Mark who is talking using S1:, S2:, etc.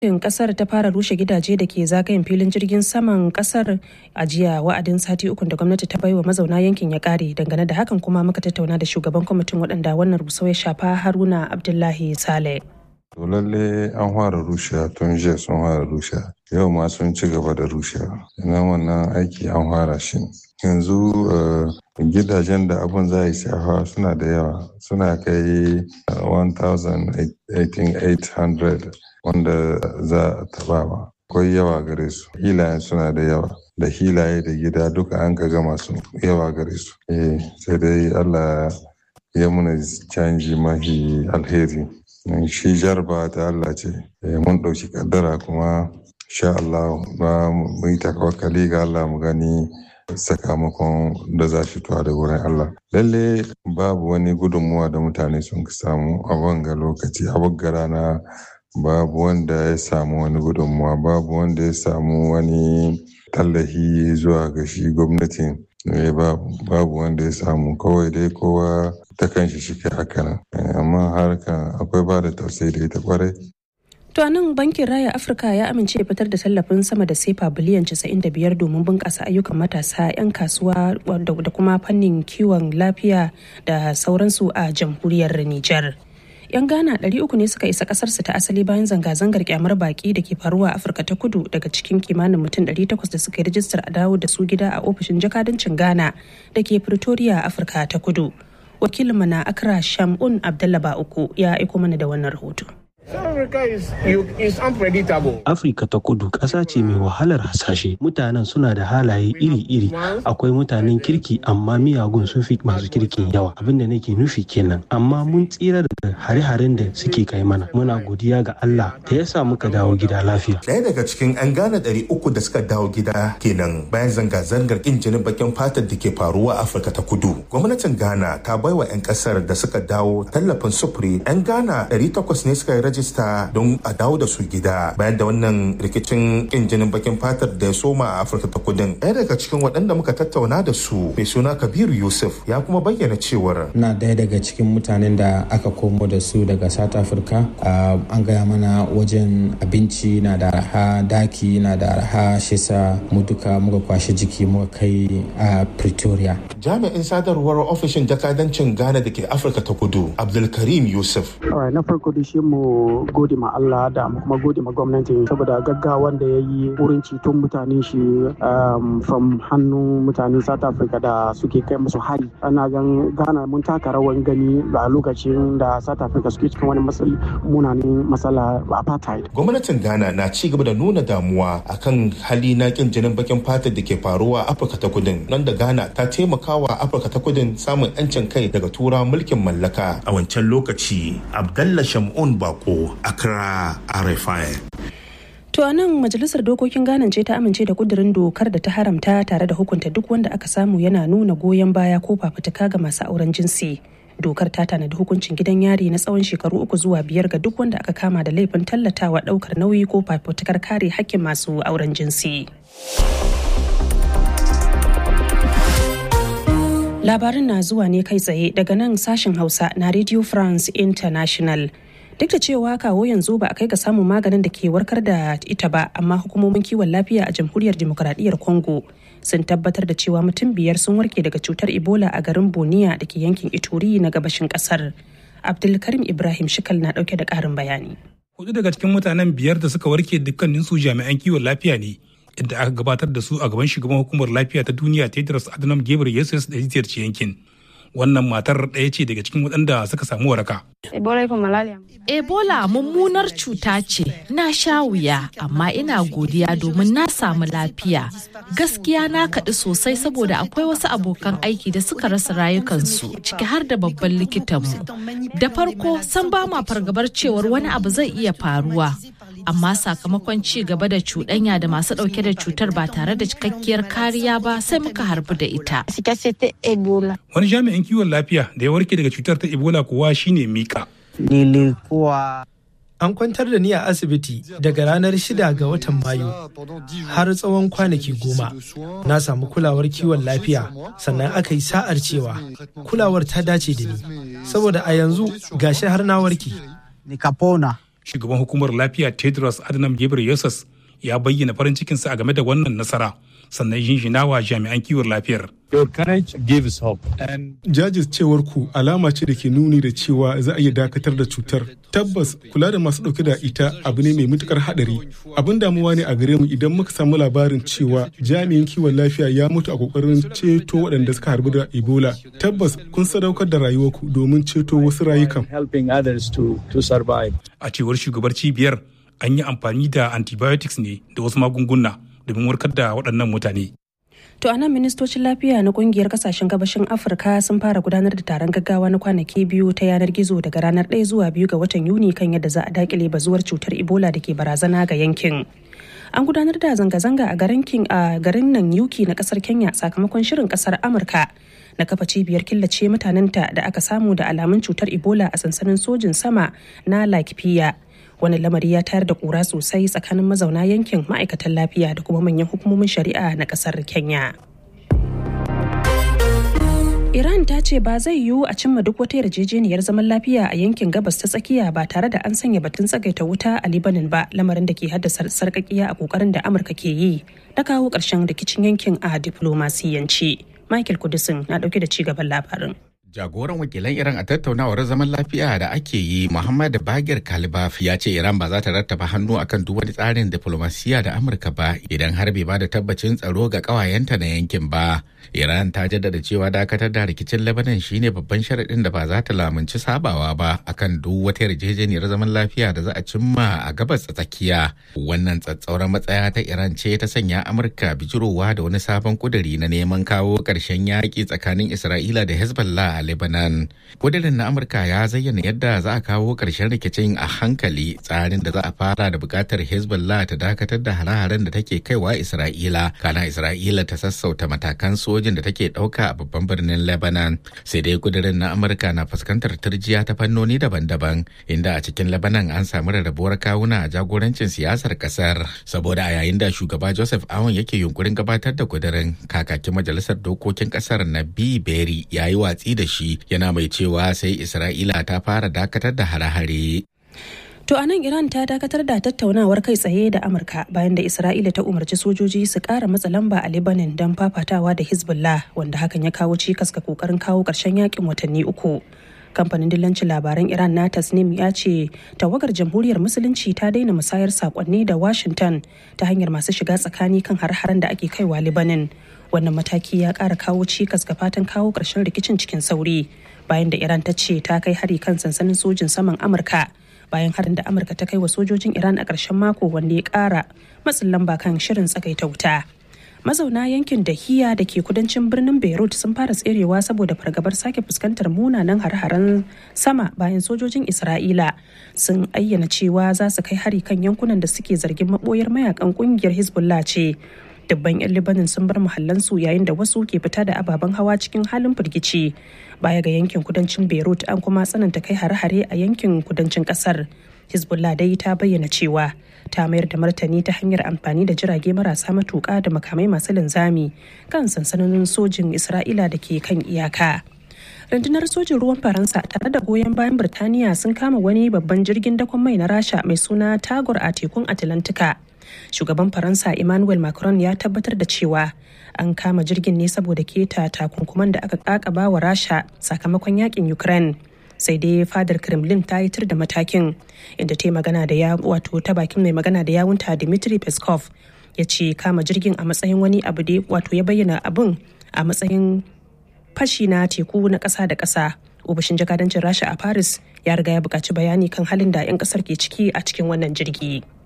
S1: gwamnatin kasar ta fara rushe gidaje da ke zagayen filin jirgin saman kasar a jiya wa'adin sati ukun da gwamnati ta baiwa mazauna yankin ya kare dangane da hakan kuma muka tattauna da shugaban kwamitin waɗanda wannan rusau ya shafa haruna abdullahi sale
S2: To lalle an fara rushewa tun jiya sun fara rushewa yau ma sun ci gaba da rushewa ina wannan aiki an fara shi yanzu gidajen da abun za yi shafa suna da yawa suna kai 1800 wanda za a tabawa akwai yawa gare su hilayen suna da yawa da hilaye da gida duka an ka gama su yawa gare su eh sai dai allah ya muna canji mahi alheri shi jarba ta Allah ce mun ɗauki kaddara kuma sha Allah ba mu yi tawakkali ga Allah mu gani sakamakon da za shi tuwa da wurin Allah lalle babu wani gudunmuwa da mutane sun samu a wanga lokaci a wagga rana babu wanda ya samu wani gudunmuwa babu wanda ya samu wani tallahi zuwa ga shi gwamnatin babu wanda ya samu kawai dai kowa ta kan shi shi haka nan amma harkan akwai ba da tausayi da ita kwarai
S1: To nan bankin raya Afirka ya amince ya fitar da tallafin sama da sefa biliyan 95 domin bunƙasa ayyukan matasa 'yan kasuwa da kuma fannin kiwon lafiya da sauransu a jamhuriyar Nijar. 'yan ghana 300 ne suka isa kasarsu ta asali bayan zanga-zangar kyamar baki da ke faruwa a afirka ta kudu daga cikin kimanin mutum 800 da suka yi rijistar a dawo da su gida a ofishin jakadancin ghana da ke pretoria afirka ta kudu wakilinmu na accra shamun abdallah uku ya aiko mana da wannan rahoto
S3: Afirka ta kudu ƙasa ce mai wahalar hasashe. Mutanen suna da halaye iri-iri. Akwai mutanen kirki amma miyagun sun fi masu kirkin yawa. Abin da nake nufi kenan. Amma mun tsira da hare-haren da suke kai mana. Muna godiya ga Allah da ya sa muka dawo gida lafiya.
S4: Ɗaya daga cikin 'yan Ghana ɗari uku da suka dawo gida kenan bayan zanga-zangar ƙin jinin bakin fatar da ke faruwa a Afirka ta kudu. Gwamnatin Ghana ta baiwa 'yan ƙasar da suka dawo tallafin sufuri. 'Yan Ghana ɗari takwas ne suka yi rajista don a dawo da su gida bayan da wannan rikicin kin jinin bakin fatar da ya soma a afirka ta kudin ɗaya daga cikin waɗanda muka tattauna da su mai suna kabiru yusuf ya kuma bayyana cewar
S5: na ɗaya daga cikin mutanen da aka komo da su daga south africa an gaya mana wajen abinci na da araha daki na da araha shisa mu duka muka kwashe jiki muka kai a pretoria
S4: jami'in sadarwar ofishin jakadancin ghana da ke afirka ta kudu abdulkarim yusuf
S6: na farko da shi mu gode ma Allah da kuma gode ma gwamnati saboda gaggawan da ya yi wurin ceton mutane shi from hannun mutane South Africa da suke kai musu hari. Ana gan Ghana mun taka rawan gani a lokacin da South Africa suke cikin wani matsali munanin matsala apartheid.
S4: Gwamnatin Ghana na ci gaba da nuna damuwa akan hali na kin jinin bakin fatar da ke faruwa a Afirka ta Kudin nan da Ghana ta taimakawa Afirka ta Kudin samun 'yancin kai daga tura mulkin mallaka a wancan lokaci Abdallah Shamun Bako Accra RFI.
S1: To a nan majalisar dokokin Ghana ce ta amince da kudirin dokar da ta haramta tare da hukunta duk wanda aka samu yana nuna goyon baya ko fafutuka ga masu auren jinsi. Dokar ta tanadi hukuncin gidan yari na tsawon shekaru uku zuwa biyar ga duk wanda aka kama da laifin tallatawa daukar nauyi ko fafutukar kare hakkin masu auren jinsi. Labarin na zuwa ne kai tsaye daga nan sashen Hausa na Radio France International. duk da cewa kawo yanzu ba a kai ga samun maganin da ke warkar da ita ba amma hukumomin kiwon lafiya a jamhuriyar demokuraɗiyyar congo sun tabbatar da cewa mutum biyar sun warke daga cutar ebola a garin boniya da ke yankin ituri na gabashin kasar abdulkarim ibrahim shikal na ɗauke da ƙarin bayani
S7: hudu daga cikin mutanen biyar da suka warke dukkanin su jami'an kiwon lafiya ne inda aka gabatar da su a gaban shugaban hukumar lafiya ta duniya tedros adhanom ghebreyesus da ziyarci yankin wannan matar ɗaya ce daga cikin waɗanda suka samu waraka.
S8: Ebola mummunar cuta ce, na sha wuya, amma ina godiya domin na samu lafiya. Gaskiya na kaɗi sosai saboda akwai wasu abokan aiki da suka rasa rayukansu, ciki har da babban likitanmu. Da farko, san ba ma fargabar cewar wani abu zai iya faruwa. amma sakamakon ci gaba da cuɗanya da masu ɗauke da cutar ba tare da cikakkiyar kariya ba sai muka harbu da ita.
S7: Wani jami'in kiwon lafiya da ya warke daga cutar ta Ebola kuwa shine Mika.
S9: An kwantar da ni a asibiti daga ranar shida ga watan Mayu har tsawon kwanaki goma. Na samu kulawar kiwon lafiya sannan aka yi sa'ar cewa kulawar ta dace da ni. Saboda a yanzu gashi har na warke.
S7: shugaban hukumar lafiya tedros adhanom ghebreyesus ya bayyana farin cikinsa a game da wannan nasara sannan jinjina wa jami'an kiwon lafiyar
S10: Jajircewar ku alama ce da ke nuni da cewa za a iya dakatar da cutar. Tabbas kula da masu ɗauke da ita abu ne mai matukar haɗari. Abin damuwa ne a gare mu idan muka samu labarin cewa jami'in kiwon lafiya ya mutu a kokarin ceto waɗanda suka harbu da Ebola. Tabbas kun sadaukar da rayuwarku domin ceto wasu rayukan.
S7: A cewar shugabar cibiyar an yi amfani da antibiotics ne da wasu magunguna domin warkar da waɗannan mutane.
S1: To a nan ministocin lafiya na kungiyar kasashen gabashin Afirka sun fara gudanar da taron gaggawa na kwanaki biyu ta yanar gizo daga ranar 1 zuwa 2 ga watan Yuni kan yadda za a dakile bazuwar cutar Ebola da ke barazana ga yankin. An gudanar da zanga-zanga a garin King a garin nan Yuki na kasar Kenya sakamakon shirin kasar Amurka na kafa cibiyar killace mutanenta da aka samu da alamun cutar Ebola a sansanin sojin sama na Laikipia. wani lamari ya tayar da kura sosai tsakanin mazauna yankin ma'aikatan lafiya da kuma manyan hukumomin shari'a na kasar kenya Iran ta ce ba zai yiwu a cimma duk wata yarjejeniyar zaman lafiya a yankin gabas ta tsakiya ba tare da an sanya batun tsagaita wuta a Libanin ba lamarin da ke haddasa sarkakiya a kokarin da Amurka ke yi na kawo ƙarshen rikicin yankin a diplomasiyanci. Michael Kudisin na ɗauke da ci gaban labarin.
S11: Jagoran wakilan Iran a tattaunawar zaman lafiya da ake yi Muhammad Bagir Kalibaf ya ce Iran ba za ta rattaba hannu akan duk wani tsarin diplomasiya da Amurka ba idan har bai ba da tabbacin tsaro ga kawayenta na yankin ba. Iran ta jaddada cewa dakatar da rikicin Lebanon shine babban sharaɗin da ba za ta lamunci sabawa ba akan duk wata yarjejeniyar zaman lafiya da za a cimma a gabas tsakiya. Wannan tsatsauran matsaya ta Iran ce ta sanya Amurka bijirowa da wani sabon kuduri na neman kawo ƙarshen yaƙi tsakanin Isra'ila da Hezbollah a Lebanon. Kudirin na Amurka ya zayyana yadda za a kawo ƙarshen rikicin a hankali tsarin da za a fara da buƙatar Hezbollah ta dakatar da hare-haren da take kaiwa Isra'ila. Kana Isra'ila ta sassauta matakan sojin da take ɗauka a babban birnin Lebanon. Sai dai kudirin na Amurka na fuskantar turjiya ta fannoni daban-daban inda a cikin Lebanon an samu rarrabuwar kawuna a jagorancin siyasar ƙasar. Saboda a yayin da shugaba Joseph Aoun yake yunkurin gabatar da kudirin kakakin majalisar dokokin ƙasar na B. Berry ya yi watsi da shi yana mai cewa sai Isra'ila ta fara dakatar da hare-hare.
S1: To a nan Iran ta dakatar da tattaunawar kai tsaye da Amurka bayan da Isra'ila ta umarci sojoji su ƙara matsa lamba a Lebanon don fafatawa da Hezbollah wanda hakan ya kawo cikas ga kokarin kawo ƙarshen yakin watanni uku. Kamfanin dillancin labaran Iran na Tasnim ya ce tawagar jamhuriyar musulunci ta daina musayar sakonni da Washington ta hanyar masu shiga tsakani kan har-haren da ake kaiwa Lebanon. Wannan mataki ya ƙara kawo cikas ga fatan kawo ƙarshen rikicin cikin sauri bayan da Iran ta ce ta kai hari kan sansanin sojin saman Amurka. bayan harin da amurka ta kai wa sojojin iran a ƙarshen mako wanda ya ƙara matsin lamba kan shirin tsagaita wuta mazauna yankin dahiya da ke kudancin birnin beirut sun fara tserewa saboda fargabar sake fuskantar munanan har-haren sama bayan sojojin isra'ila sun ayyana cewa za su kai hari kan yankunan da suke zargin maboyar mayakan kungiyar hezbollah ce dubban 'yan libanin sun bar muhallansu yayin da wasu ke fita da ababen hawa cikin halin firgici baya ga yankin kudancin beirut an kuma tsananta kai hare-hare a yankin kudancin kasar hezbollah dai ta bayyana cewa ta mayar da martani ta hanyar amfani da jirage marasa matuƙa da makamai masu linzami kan sansanonin sojin isra'ila da ke kan iyaka rundunar sojin ruwan faransa tare da goyon bayan birtaniya sun kama wani babban jirgin dakon mai na rasha mai suna tagor a tekun atlantika shugaban faransa emmanuel macron ya tabbatar da cewa an kama jirgin ne saboda keta takunkuman da aka kakaba wa rasha sakamakon yakin ukraine sai dai fadar kremlin ta yitar da matakin inda ta magana da ya wato ta bakin mai magana da yawunta dmitry peskov ya ce kama jirgin a matsayin wani abu da wato ya bayyana abin a matsayin fashi na teku na ƙasa da ƙasa ofishin jakadancin rasha a paris ya riga ya buƙaci bayani kan halin da 'yan ƙasar ke ciki a cikin wannan jirgi.